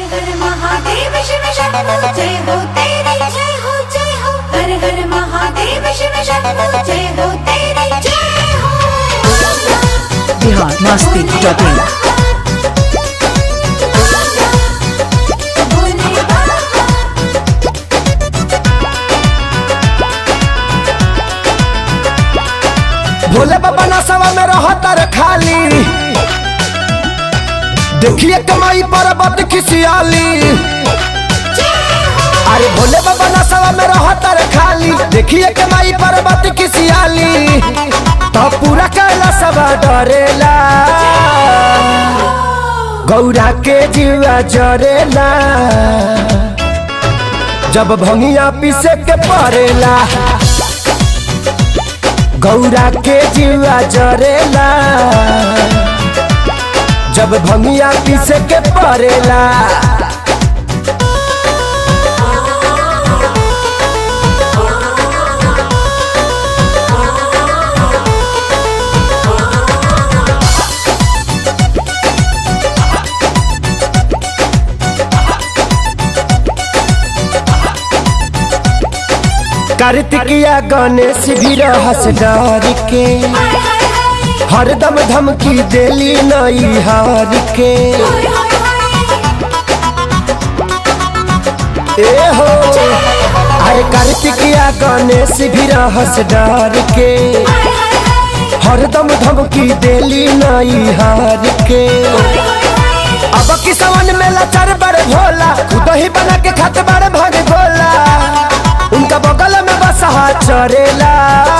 हर महादेव शिव शंभो जय हो तेरी जय हो जय हो हर हर महादेव शिव शंभो जय हो तेरी जय हो बिहार मस्ती डॉट इन भोले बाबा भोले बाबा नसवा में रहता रे खाली देखिए कमाई पर्वत खिसियाली अरे भोले बाबा नसवा में रहता रे खाली देखिए कमाई पर्वत खिसियाली तो पूरा कैला सब डरेला गौरा के जीवा जरेला जब भंगिया पीसे के पड़ेला गौरा के जीवा जरेला जब भंगिया पीसे के पड़ेला कार्तिकिया गणेश भी रहस डर के हाय हाय हाय हरदम धमकी देली नई हार के हाय हाय हाय ए हो अरे कार्तिकिया गणेश भी रहस डर के हाय हाय हाय हरदम धमकी देली नई हार के अब किसवन में लाचार बड़ भोला खुद ही बना के खात बड़ भाग भोला उनका बगल में बसहा चरेला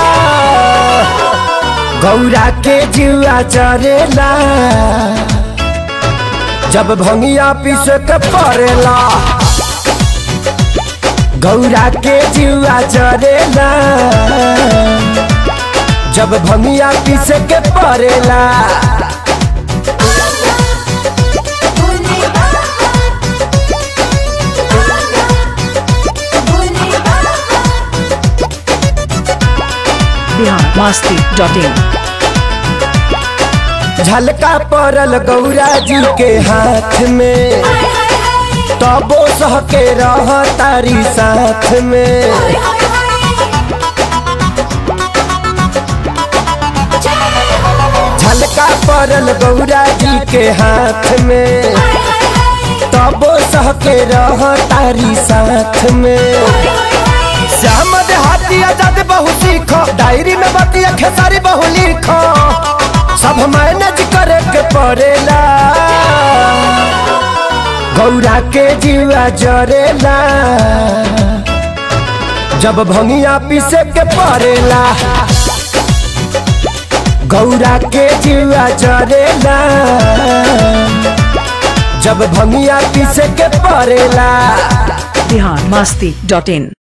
गौरा के जुआ चरेला जब भंगिया पीस के पड़ेला गौरा के जुआ चरेला जब भंगिया पीस के पड़ेला भोले बाबा भोले बाबा बिहार मस्ती डॉट इन झलका पड़ल गौरा जी के हाथ में हाय हाय हाय तबो सह के रह तारी साथ में हाय हाय हाय झलका पड़ल गौरा जी के हाथ में हाय हाय हाय तबो सह के रह तारी साथ में श्याम देहाती आजाद बहु सीखो डायरी में बतिया खेसारी बहु लिखो सब मैनेज करे के पड़ेला गौरा के जीवा जरेला जब भंगिया पीसे के पड़ेला गौरा के जीवा जरेला जब भंगिया पीसे के पड़ेला बिहार मस्ती डॉट इन